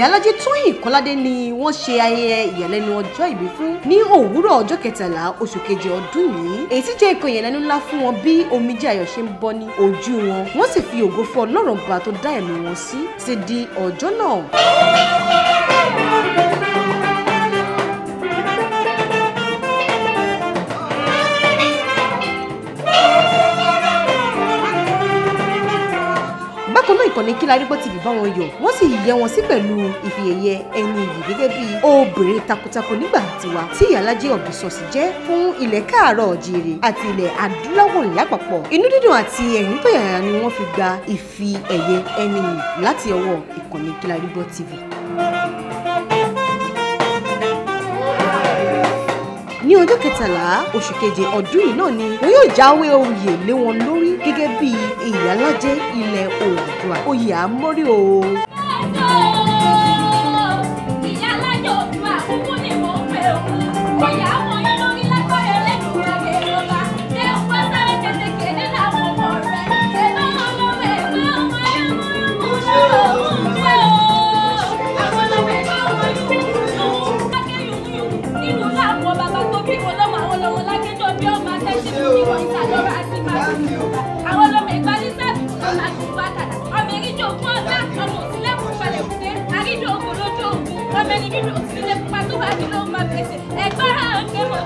ìyálájé tóyìn kọ́ládé ni wọ́n ṣe ayẹyẹ ìyàlẹ́nu ọjọ́ ìbí fún ní òwúrọ̀ ọjọ́ kẹtàlá oṣù kejì ọdún yìí èyí tí jẹ́ nǹkan ìyàlẹ́nu ńlá fún wọn bí omijé ayọ̀ ṣe ń bọ́ ní ojú wọn wọ́n sì fi ògo fún ọlọ́run bá tó dá ẹ̀mí wọn sí ti di ọjọ́ náà. bákan náà ìkànnì Kílárígbọ́ TV bá wọn yọ̀ wọ́n sì yẹ wọn sí pẹ̀lú ìfìyẹyẹ ẹni yìí gẹ́gẹ́ bí obìnrin takuntakun nígbà tiwa tí ìyálájé ọ̀bìsọ̀sì jẹ́ fún ilẹ̀ káàárọ̀ ọ̀jìrì àti ilẹ̀ adúláwọ̀ lápapọ̀ inú dídùn àti ẹ̀rín tó yàrá ni wọ́n fi gba ìfi ẹ̀yẹ ẹni yìí láti ọwọ́ ìkànnì Kílárígbọ́ TV. ní ọjọ́ kẹtàlá oṣù keje ọdún yìí náà ni wọn yóò jáwé oyè lé wọn lórí gẹ́gẹ́ bí ìyálájé ilẹ̀ Oòduà oyè àmọ́rí o. àwọn ọlọmọ ẹgbẹ́ ní sáàbì kò lọ́la tó bá kàdà ọmọ eríjì ogun ọ̀gá ọmọ òsínlẹ̀kùn falẹ̀ kùté àríjì ogun lójú ogun ọmọ ẹni bíbí òsínlẹ̀ pupa tó bá ní lóun máa pèsè ẹgbẹ́ àǹkẹ́ mọ̀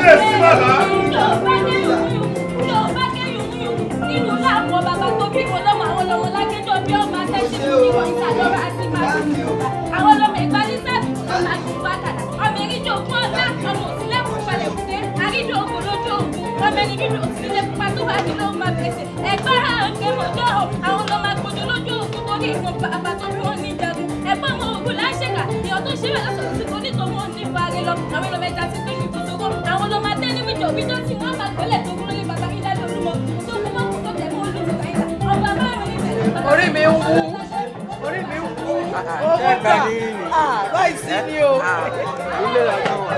Kábíyèsí bàbá. Yorùbá ké yùmúyùmú, Yorùbá ké yùmúyùmú. Nínú láàmú bàbá tó bí wọn lọ́mọ àwọn lọ́mọ lákéjọ́ bí ọmọ atẹ́sí fún ìwọ̀ ìsàlọ́rọ̀ àti màdùn Yorùbá. Àwọn ọlọ́mọ ìgbà ní sáàbì kò lọ́la kò bá kàdà. Ọmọ eríjì ogún ọ̀gá, ọmọ òsínlẹ̀ kò falẹ̀ kùté. Àríjì ogun lójú ogun. Ọmọ ẹni bíbí òsínlẹ̀ pupa tó bá ní ló máa pèsè. Ẹgbẹ́ àǹkẹ́ mọ̀jọ́ o, àwọn ọlọ́mọ agbójú lójú ogun torí ìfún bàbá tó bí wọn ní ìjagun. Ẹ̀gbọ́n ọmọ ogun láṣẹ̀kà, ìyọ̀ tó ṣe bẹ́ẹ̀ lọ́sọ̀rọ̀ sí onítọ̀ wọn ní ìfarí lọ. Àwọn ọlọ́mọ ẹja ti pé ní ibùsọ̀kọ. Àwọn ọlọ́mọ adé ní wíjọ wíjọ tí wọ́n máa gbọ́lẹ̀ tó kúrò ní bàbá kí dájú olúmọ. Tó kú mọ́ kó tó jẹ́ kó olú ìgbà yìí. Ọba márùn-ún ìbẹ̀rẹ̀. Orí mi ń wú. Orí mi ń wú. Owó gbà. Ah, Báyìí sí ni o. Ilé ìlànà wà.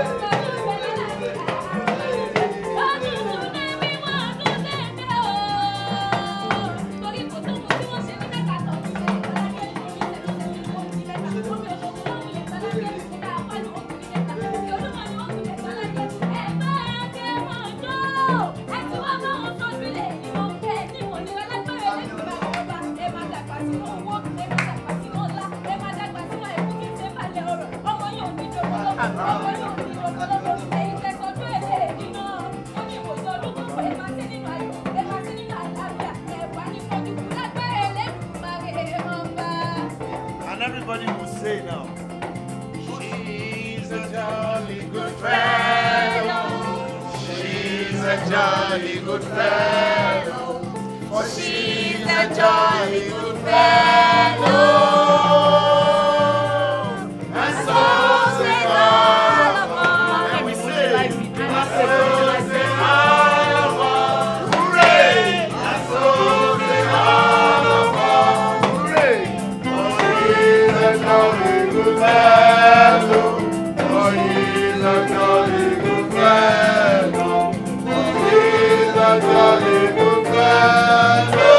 And everybody will say now. She's a jolly good fellow. She's a jolly good fellow. For she's a jolly good fellow. And so say all of us. And we say, and so say all of us. Hooray! And so say all of us. Hooray! For he's a jolly good fellow. For he's a jolly good fellow. For he's a jolly good fellow.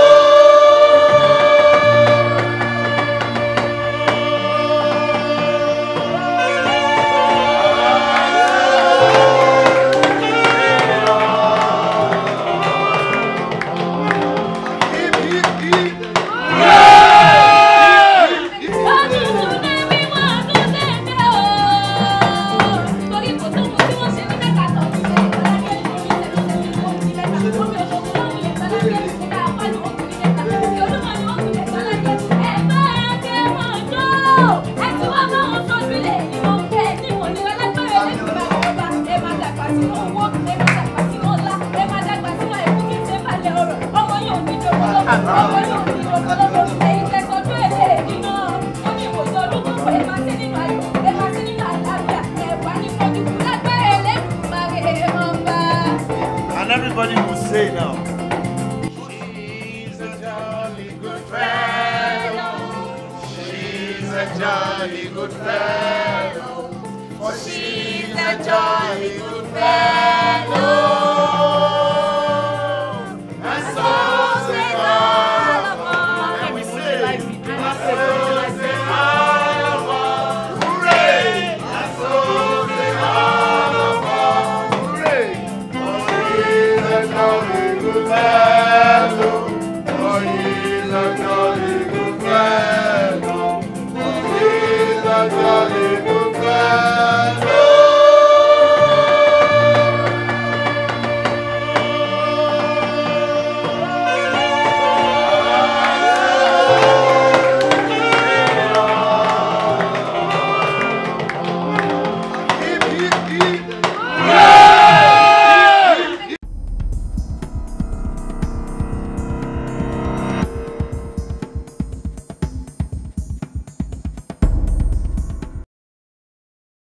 And everybody will say now. She's a jolly good fellow. She's a jolly good fellow. For she's a jolly good fellow.